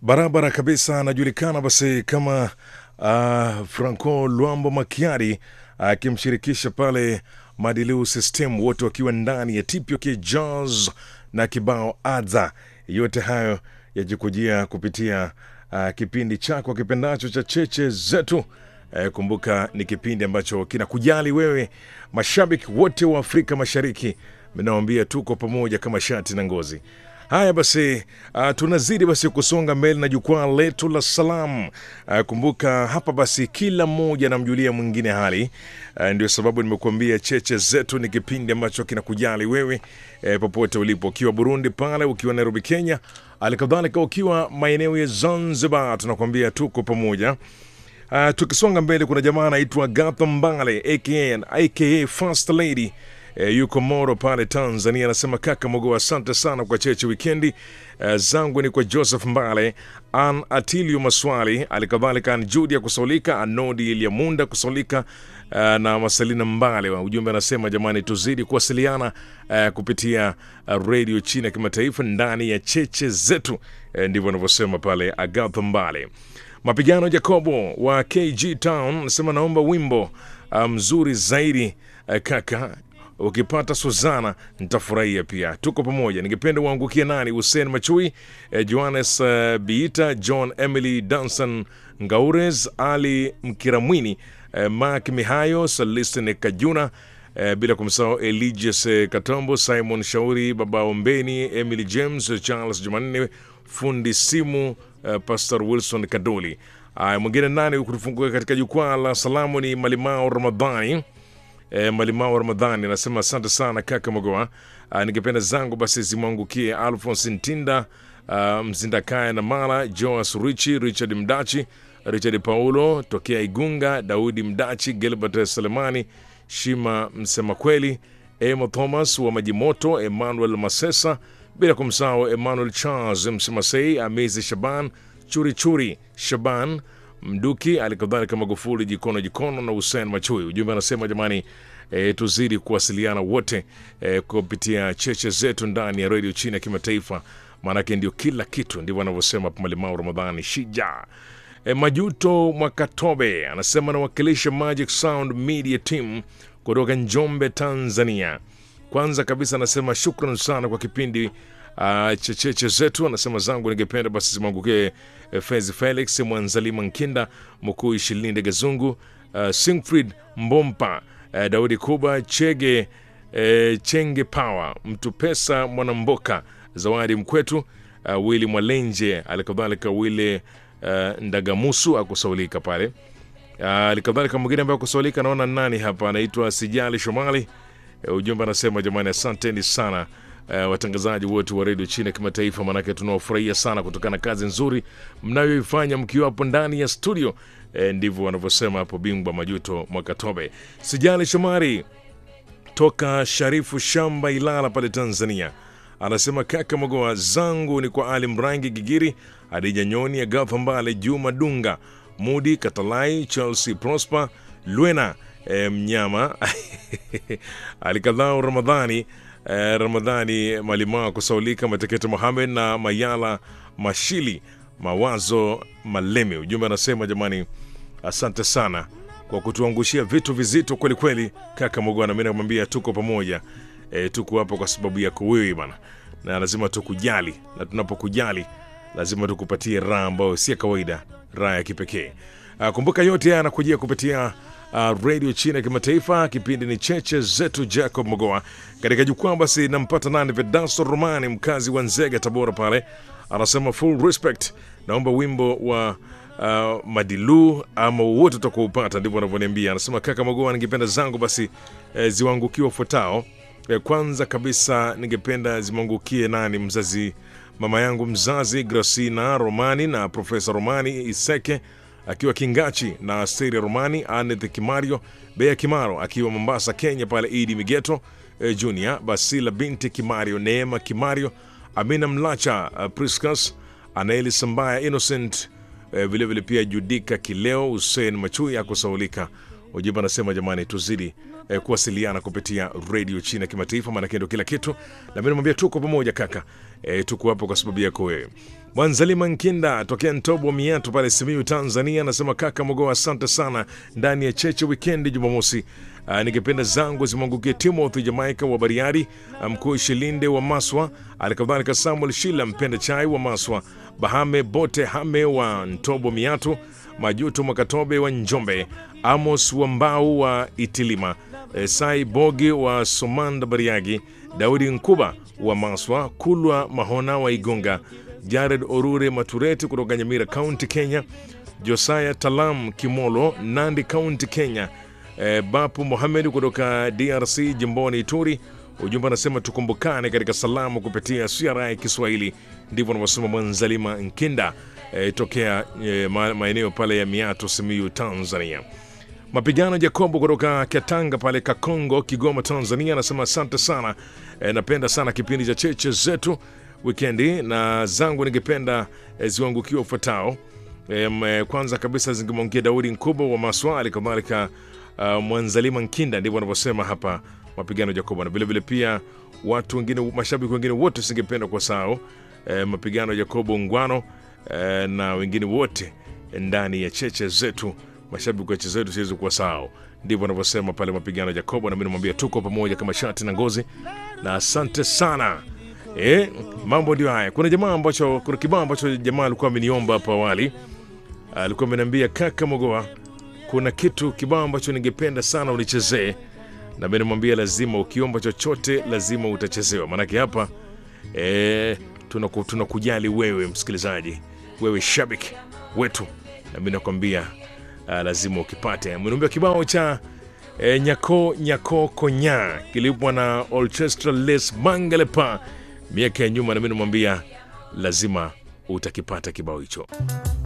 barabara kabisa, anajulikana basi kama uh, Franco Luambo Makiari akimshirikisha uh, pale Madilu System, wote wakiwa ndani ya TPOK Jazz na kibao adha. Yote hayo yajikujia kupitia uh, kipindi chako kipendacho cha cheche zetu. Eh, kumbuka ni kipindi ambacho kinakujali wewe, mashabiki wote wa Afrika Mashariki. Mnaambia tuko pamoja kama shati na ngozi. Haya basi, uh, tunazidi basi kusonga mbele na jukwaa letu la salamu. Uh, kumbuka hapa basi kila mmoja anamjulia mwingine hali. Uh, ndio sababu nimekuambia cheche zetu ni kipindi ambacho kinakujali wewe eh, popote ulipo, ukiwa Burundi pale, ukiwa Nairobi Kenya, alikadhalika ukiwa maeneo ya Zanzibar, tunakuambia tuko pamoja. Uh, tukisonga mbele kuna jamaa anaitwa Gatha Mbale aka, aka First Lady e, yuko Moro pale Tanzania, anasema kaka Mogo, asante sana kwa cheche wikendi. E, zangu ni kwa Joseph Mbale, An Atilio Maswali, alikadhalika An Judia Kusaulika, Anodi Eliamunda Kusaulika uh, na Maselina Mbale. Ujumbe anasema jamani, tuzidi kuwasiliana uh, kupitia uh, redio chini ya kimataifa ndani ya cheche zetu. Uh, ndivyo anavyosema pale Agatha Mbale. Mapigano Jacobo wa KG Town anasema naomba wimbo uh, mzuri zaidi uh, kaka ukipata Suzana nitafurahia pia. Tuko pamoja. Ningependa uangukie nani? Hussein Machui, eh, Johannes uh, Biita, John Emily Danson Ngaures, Ali Mkiramwini, eh, Mark Mihayo, Celestin Kajuna, eh, bila kumsahau Eligius eh, Katombo, Simon Shauri, Baba Ombeni, Emily James, Charles Jumanne, fundi simu eh, Pastor Wilson Kadoli. Aya, mwingine nani kutufungua katika jukwaa la salamu ni Malimao Ramadhani. E, Malimao Ramadhani anasema asante sana kaka Mogoa. Ningependa zangu basi zimwangukie Alphonse Ntinda, ah, Mzindakaya na Mala, Joas Richi, Richard Mdachi, Richard Paulo tokea Igunga, Daudi Mdachi, Gilbert Selemani, Shima Msema Kweli, Emo Thomas wa Majimoto, Emmanuel Masesa, bila kumsahau Emmanuel Charles Msemasei, Amizi Shaban, Churichuri Shaban Mduki, alikadhalika Magufuli Jikono Jikono na Hussein Machui. Ujumbe anasema jamani, e, tuzidi kuwasiliana wote e, kupitia cheche zetu ndani ya redio chini ya kimataifa, maanake ndio kila kitu, ndivyo anavyosema Malimao Ramadhani Shija. E, Majuto Mwakatobe anasema anawakilisha Magic Sound Media Team kutoka Njombe, Tanzania. Kwanza kabisa anasema shukran sana kwa kipindi uh, checheche zetu. Anasema zangu ningependa basi zimwangukie eh, Fezi Felix Mwanzalima Nkinda Mkuu Ishilinde Gazungu uh, Singfried Mbompa uh, Daudi Kuba Chege uh, Chenge Power Mtu Pesa Mwanamboka Zawadi Mkwetu uh, Wili Mwalenje alikadhalika Wile uh, Ndagamusu akusaulika pale alikadhalika mwingine ambaye akusaulika naona nani hapa anaitwa Sijali Shomali. Uh, ujumbe anasema jamani, asanteni sana uh, watangazaji wote wa redio chini ya kimataifa, maanake tunawafurahia sana kutokana na kazi nzuri mnayoifanya mkiwa hapo ndani ya studio. Uh, ndivyo wanavyosema hapo bingwa Majuto Mwakatobe. Sijali Shomari toka Sharifu Shamba Ilala pale Tanzania anasema kaka Magoa zangu ni kwa Ali Mrangi Gigiri, Adija Nyoni, Agatha Mbale, Juma Dunga, Mudi Katalai, Chelsea Prosper, Lwena e, Mnyama alikadhao Ramadhani e, Ramadhani Malimaa kusaulika Matekete Mohamed na Mayala Mashili Mawazo Maleme. Ujumbe anasema jamani, asante sana kwa kutuangushia vitu vizito kweli kweli, kaka Mogwana. Mimi namwambia tuko pamoja e, tuko hapa kwa sababu yako wewe bana, na lazima tukujali, na tunapokujali lazima tukupatie raha ambayo si ya kawaida, raha ya kipekee. Uh, kumbuka yote haya yanakujia kupitia uh, redio chini ya kimataifa. Kipindi ni cheche zetu. Jacob Mogoa katika jukwaa, basi nampata nani? Vedasto Romani, mkazi wa Nzega, Tabora pale, anasema full respect, naomba wimbo wa uh, Madilu ama wote utakuupata, ndivyo anavyoniambia. Anasema kaka Mogoa, ningependa zangu basi eh, ziwaangukie wafuatao. Eh, kwanza kabisa ningependa zimwangukie nani, mzazi mama yangu mzazi Gracina Romani na Profesa Romani Iseke akiwa Kingachi na Asteria Romani, Aneth Kimario, Bea Kimaro akiwa Mombasa, Kenya pale, Idi Migeto eh, Junior, Basila binti Kimario, Neema Kimario, Amina Mlacha, uh, Priscus Anaeli Sambaya, Innocent eh, vilevile pia Judika Kileo, Hussein Machui akusaulika. ujumbe anasema jamani, tuzidi eh, kuwasiliana kupitia redio chini ya kimataifa, maanake ndio kila kitu. Na mimi namwambia tuko pamoja kaka, eh, tuko hapo kwa sababu yako wewe. Mwanzalima Nkinda tokea Ntobo Miatu pale Simiyu, Tanzania, anasema kaka Mogoa, asante sana ndani ya cheche wikendi Jumamosi. Uh, ningependa zangu zimwangukie Timothy Jamaica wa Bariadi, mkuu Shilinde wa Maswa, alikadhalika Samuel Shila mpenda chai wa Maswa, Bahame Bote Hame wa Ntobo Miatu, Majuto Makatobe wa Njombe, Amos wa Mbau wa Itilima, eh, Sai Bogi wa Somanda Bariagi, Daudi Nkuba wa Maswa, Kulwa Mahona wa Igunga, Jared Orure Matureti kutoka Nyamira County Kenya, Josaya Talam Kimolo Nandi County Kenya, eh, Bapu Mohamed kutoka DRC jimboni Ituri. Ujumbe anasema tukumbukane katika salamu kupitia CRI Kiswahili. Ndivyo anavyosema Mwanzalima Nkinda eh, tokea eh, ma- maeneo pale ya Miato, Simiyu, Tanzania. Mapigano Jacobo kutoka Katanga pale Kakongo, Kigoma, Tanzania anasema asante sana e, napenda sana kipindi cha cheche zetu wikendi, na zangu ningependa e, ziwangukiwa ufuatao. E, m- kwanza kabisa zingemwongia Daudi Nkubo wa Maswali, kadhalika uh, Mwanzalima Nkinda, ndivyo wanavyosema hapa Mapigano Jacobo, na vilevile pia watu wengine, mashabiki wengine wote singependa kwa sao e, Mapigano Jacobo Ngwano e, na wengine wote ndani ya cheche zetu mashabiki wa cheche zetu siwezi kuwa sao ndivyo wanavyosema pale mapigano ya Jacobo, na mimi namwambia tuko pamoja kama shati na ngozi, na asante sana. E, mambo ndio haya. Kuna jamaa ambacho, kuna kibao ambacho jamaa alikuwa ameniomba hapo awali, alikuwa ameniambia kaka Mogoa, kuna kitu kibao ambacho ningependa sana unichezee, na mimi namwambia lazima, ukiomba chochote lazima utachezewa, maanake hapa e, tunaku, tunakujali wewe msikilizaji, wewe shabiki wetu, na mimi nakwambia uh, lazima ukipate. Mniambia kibao cha e, nyako nyako konya kilipwa na Orchestra Les Mangalepa miaka ya nyuma, na mimi namwambia lazima utakipata kibao hicho.